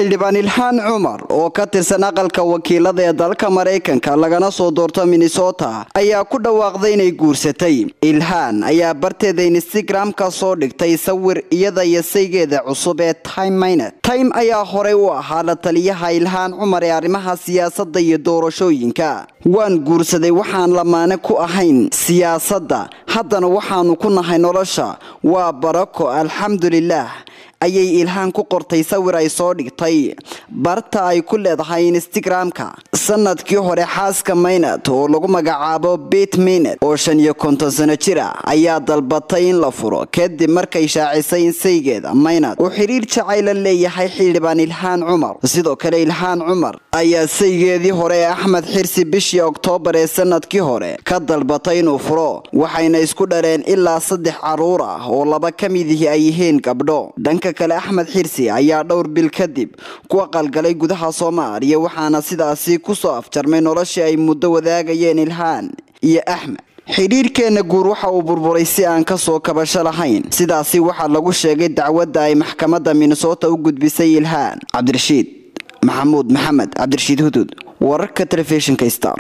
xildhibaan ilhaan cumar oo ka tirsan aqalka wakiilada ee dalka maraykanka lagana soo doorto minnesota ayaa ku dhawaaqday inay guursatay ilhaan ayaa barteeda instagram-ka soo dhigtay sawir iyada iyo saygeeda cusub ee time minet time ayaa horey u ahaa la taliyaha ilhaan cumar ee arrimaha siyaasadda iyo doorashooyinka waan guursaday waxaan lamaane ku ahayn siyaasadda haddana waxaanu ku nahay nolosha waa barako alxamdulilaah ayay ilhaan ku qortay sawir ay soo dhigtay barta ay ku leedahay instagram-ka sanadkii hore xaaska maynad oo lagu magacaabo bit minet oo shan iyo konton sano jir ah ayaa dalbatay in la furo kadib markay shaacisay in saygeeda maynad uu xidhiir jacayla leeyahay xildhibaan ilhaan cumar sidoo kale ilhaan cumar ayaa saygeedii hore ee axmed xirsi bishii oktoobar ee sanadkii hore ka dalbatay inuu furo waxayna isku dhareen ilaa saddex caruur ah oo laba ka midihii ay yihiin gabdho dhanka kale axmed xirsi ayaa dhowr bil kadib ku aqalgalay gudaha soomaaliya waxaana sidaasi kusoo afjarmay noloshii ay muddo wadaagayeen ilhaan iyo axmed xidhiirkeenna guur waxa uu burburay si aan kasoo kabasho lahayn sidaasi waxaa lagu sheegay dacwadda ay maxkamadda minnesota u gudbisay ilhaan cabdirashiid maxamuud maxamed cabdirashiid hudud wararka telefishinka star